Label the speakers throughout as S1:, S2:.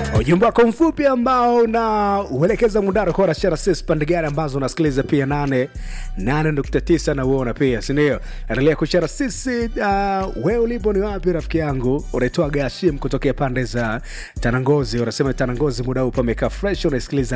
S1: ujumbe wako mfupi ambao unauelekeza mundaro kwa rashara sis pande gani ambazo unasikiliza pia 8 8.9 na uona pia sindio endelea kushara sisi uh, we ulipo ni wapi rafiki yangu unaitoa gashim kutokea pande za tanangozi unasema tanangozi muda huu pamekaa fresh unaisikiliza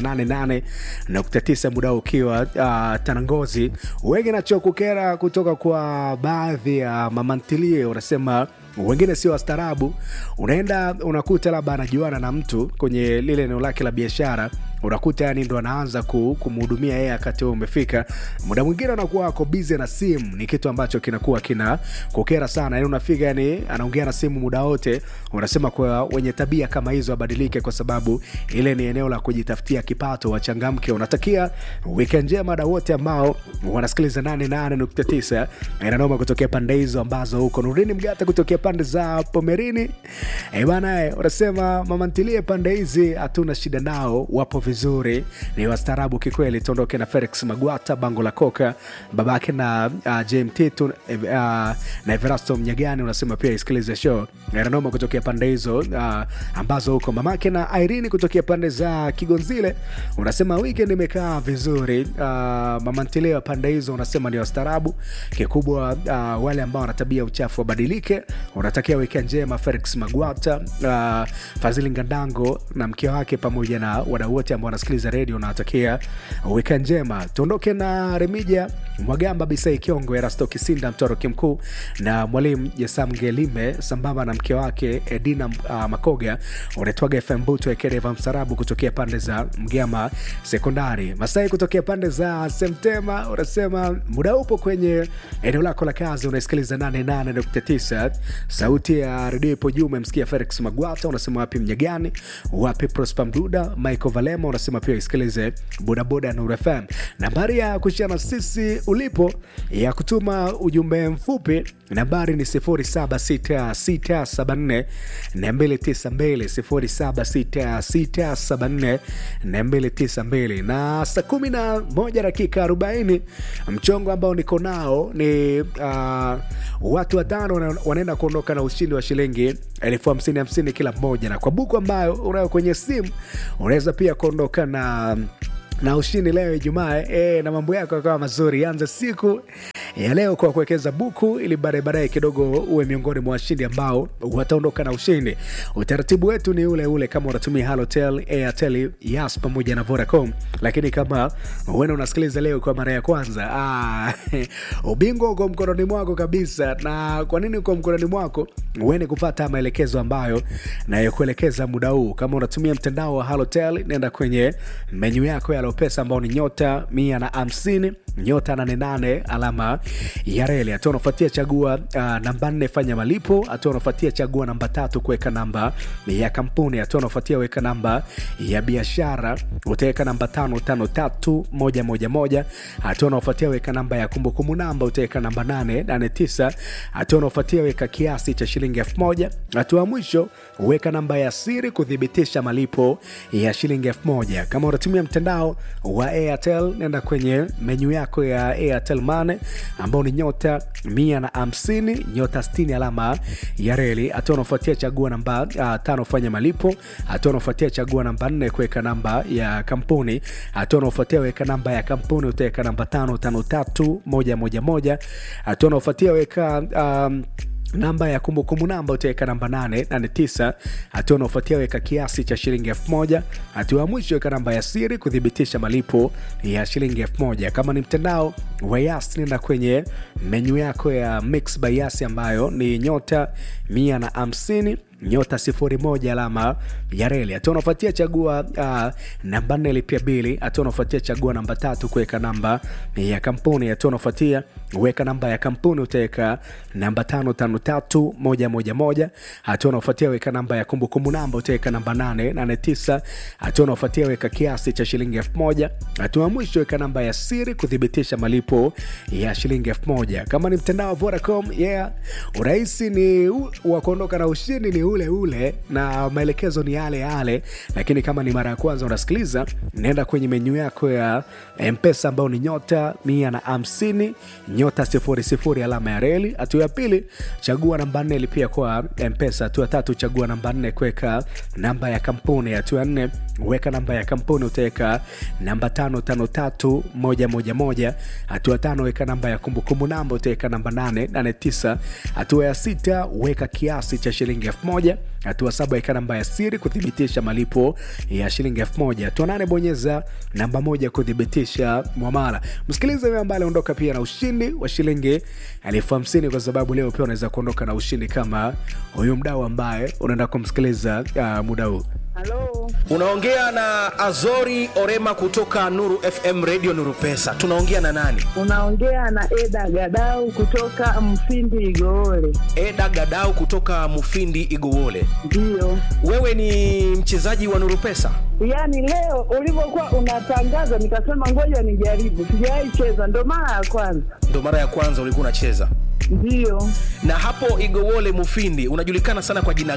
S1: 88.9 muda huu ukiwa uh, tanangozi wengi nachokukera kutoka kwa baadhi ya mamantilie unasema wengine sio wastaarabu unaenda unakuta labda anajuana na mtu kwenye lile eneo lake la biashara unakuta yani ndo anaanza ku- kumhudumia yeye wakati huo umefika muda mwingine anakuwa ako bize na simu ni kitu ambacho kinakuwa kina kukera sana yani unafika yani anaongea na simu muda wote unasema kwa wenye tabia kama hizo abadilike kwa sababu ile ni eneo la kujitafutia kipato wachangamke unatakia weekend njema da wote ambao wanasikiliza 88.9 inanoma kutokea pande hizo ambazo huko nurini mgata kutokea pande za pomerini e bana eh, unasema mamantilie pande hizi hatuna shida nao wapo vizuri ni wastaarabu kikweli tuondoke na felix magwata bango la koka babake na uh, jmt tu, uh, na everasto mnyagani unasema pia isikilize show inanoma kutokea pande hizo uh, ambazo huko mamake na irini kutokea pande za kigonzile unasema weekend imekaa vizuri uh, mamantilia pande hizo unasema ni wastaarabu kikubwa uh, wale ambao wana tabia ya uchafu wabadilike unatakia weekend njema felix magwata uh, fadhili ngandango na mke wake pamoja na wadau wote ambao wanasikiliza redio unawatakia weekend njema tuondoke na remija mwagamba bisai kiongo erasto kisinda mtoroki mkuu na mwalimu jesam ngelime sambamba na mke wake edina uh, makoga unaitwaga fm buto ekedeva msarabu kutokea pande za mgama sekondari masai kutokea pande za semtema unasema muda upo kwenye eneo lako la kazi unaisikiliza 88.9 sauti ya redio ipo juu umemsikia felix magwata unasema wapi mnyagani wapi prosper mduda michael valema unasema pia isikilize bodaboda nur fm nambari ya kushia na sisi ulipo ya kutuma ujumbe mfupi nambari ni 076674 292 076674 na saa kumi na moja dakika 40 mchongo ambao niko nao ni uh, watu watano wana- wanaenda kuondoka na ushindi wa shilingi elfu hamsini hamsini kila mmoja na kwa buku ambayo unayo kwenye simu unaweza pia kuondoka na na ushindi leo ijumaa e, na mambo yako yakawa mazuri anza siku ya leo kwa kuwekeza buku ili baadaye baadaye kidogo uwe miongoni mwa washindi ambao wataondoka na ushindi utaratibu wetu ni ule ule kama unatumia halotel airtel yas pamoja na vodacom lakini kama uenda unasikiliza leo kwa mara ya kwanza ah, ubingwa uko mkononi mwako kabisa na kwa nini uko mkononi mwako uende kufata maelekezo ambayo nayokuelekeza muda huu kama unatumia mtandao wa halotel nenda kwenye menyu yako ya lopesa ambao ni nyota mia na hamsini nyota 88 alama ya reli hatua unafuatia chagua uh, namba nne fanya malipo hatua unafuatia chagua namba tatu kuweka namba ya kampuni hatua unafuatia weka namba ya biashara utaweka namba tano tano tatu moja moja moja hatua unaofuatia weka namba ya kumbukumbu namba utaweka namba nane nane tisa hatua unaofuatia weka kiasi cha shilingi elfu moja hatua ya mwisho weka namba ya siri kuthibitisha malipo ya shilingi elfu moja kama unatumia mtandao wa airtel nenda kwenye menyu yako ya airtel mane ambao ni nyota mia na hamsini nyota 60 alama ya reli hatua unaofuatia chagua namba uh, tano fanya malipo hatua unaofuatia chagua namba nne kuweka namba ya kampuni hatua unaofuatia weka namba ya kampuni utaweka namba tano tano tatu moja moja moja hatua unaofuatia weka um, namba ya kumbukumbu namba utaweka namba 889 hatua unaofuatia weka kiasi cha shilingi 1000 hatua ya mwisho weka namba ya siri kuthibitisha malipo ya shilingi 1000 kama ni mtandao wa yas nenda kwenye menyu yako ya mix by yas ambayo ni nyota 150 nyota sifuri moja alama ya reli hatua unafuatia chagua uh, namba nne lipia bili hatua unafuatia chagua namba tatu kuweka namba ya kampuni hatua unafuatia weka namba ya kampuni utaweka namba tano tano tatu moja moja moja hatua unafuatia weka namba ya kumbukumbu namba utaweka namba nane nane tisa hatua unafuatia weka kiasi cha shilingi elfu moja hatua ya mwisho weka namba ya siri kuthibitisha malipo ya shilingi elfu moja kama ni mtandao wa vodacom yeah urahisi ni u- wa kuondoka na ushindi ni ule ule ule na maelekezo ni yale yale, lakini kama ni mara ya kwanza unasikiliza, nenda kwenye menyu yako ya Mpesa ambao ni nyota mia na hamsini nyota sifuri sifuri alama ya reli. Hatua ya pili chagua namba nne lipia kwa Mpesa. Hatua ya tatu chagua namba nne kuweka namba ya kampuni. Hatua ya nne weka namba ya kampuni, utaweka namba tano tano tatu moja moja moja. Hatua ya tano weka namba ya kumbukumbu namba, utaweka namba nane nane tisa. Hatua ya sita weka kiasi cha shilingi elfu moja. Hatua saba weka namba ya siri kuthibitisha malipo ya shilingi elfu moja. Hatua nane bonyeza namba moja kuthibitisha mwamala. Msikilize huyo ambaye aliondoka pia na ushindi wa shilingi elfu hamsini kwa sababu leo pia unaweza kuondoka na ushindi kama huyu mdau ambaye unaenda kumsikiliza uh, muda huu.
S2: Halo,
S3: Unaongea na Azori Orema kutoka Nuru FM Radio Nuru Pesa. Tunaongea na nani?
S2: unaongea na Eda Gadau kutoka Mfindi Igoole.
S3: Eda Gadau kutoka Mufindi Igowole.
S2: Ndiyo,
S3: Wewe ni mchezaji wa Nuru Pesa?
S2: yaani leo ulivyokuwa unatangaza nikasema ngoja nijaribu, sijawahi cheza, ndo mara ya kwanza.
S3: Ndo mara ya kwanza ulikuwa unacheza.
S2: Ndiyo,
S3: Na hapo Igowole Mufindi unajulikana sana kwa jina